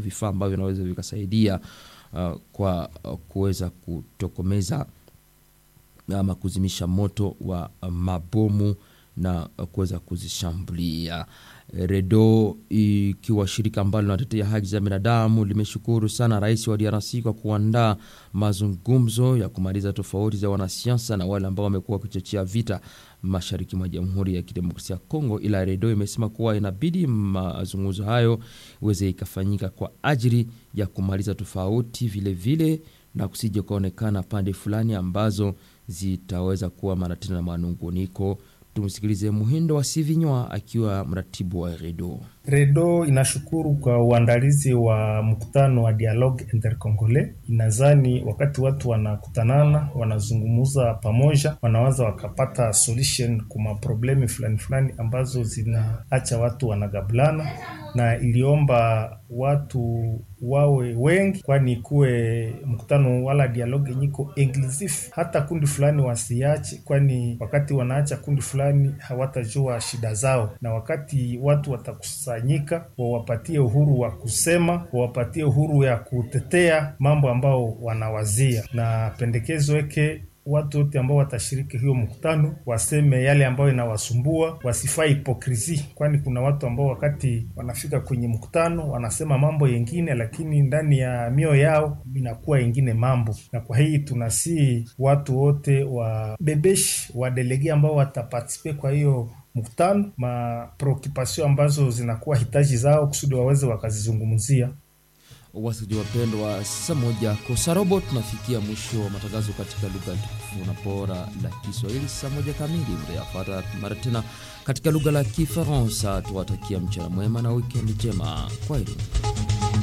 vifaa ambavyo vinaweza vikasaidia uh, kwa uh, kuweza kutokomeza ama kuzimisha moto wa uh, mabomu na uh, kuweza kuzishambulia. Redo ikiwa shirika ambalo linatetea haki za binadamu limeshukuru sana rais wa DRC kwa kuandaa mazungumzo ya kumaliza tofauti za wanasiasa na wale ambao wamekuwa wakichochea vita mashariki mwa Jamhuri ya Kidemokrasia ya Kongo, ila Redo imesema kuwa inabidi mazungumzo hayo iweze ikafanyika kwa ajili ya kumaliza tofauti vilevile vile, na kusije kuonekana pande fulani ambazo zitaweza kuwa mara tena na manunguniko. Tumsikilize Muhindo wa Sivinywa akiwa mratibu wa Redo. Redo inashukuru kwa uandalizi wa mkutano wa dialogue intercongolais. Inazani wakati watu wanakutanana, wanazungumuza pamoja, wanaweza wakapata solution kwa maproblemi fulani fulani ambazo zinaacha watu wanagabulana, na iliomba watu wawe wengi, kwani kuwe mkutano wala dialogue yenyiko inclusive, hata kundi fulani wasiache, kwani wakati wanaacha kundi fulani hawatajua shida zao, na wakati watu watakusa nyika wawapatie uhuru wa kusema, wawapatie uhuru ya kutetea mambo ambao wanawazia, na pendekezo yake watu wote ambao watashiriki hiyo mkutano waseme yale ambayo inawasumbua, wasifai hipokrisi, kwani kuna watu ambao wakati wanafika kwenye mkutano wanasema mambo yengine, lakini ndani ya mioyo yao inakuwa yengine mambo. Na kwa hii tunasii watu wote wabebeshi wadelege ambao watapartisipe kwa hiyo mkutano mapreokupasio ambazo zinakuwa hitaji zao kusudi waweze wakazizungumzia. Wasikilizaji wapendwa, saa moja kosa robo, tunafikia mwisho wa matangazo katika lugha tukufu na bora la Kiswahili. Saa moja kamili mtayapata mara tena katika lugha la Kifaransa. Tuwatakia mchana mwema na wikendi njema. Kwaheri.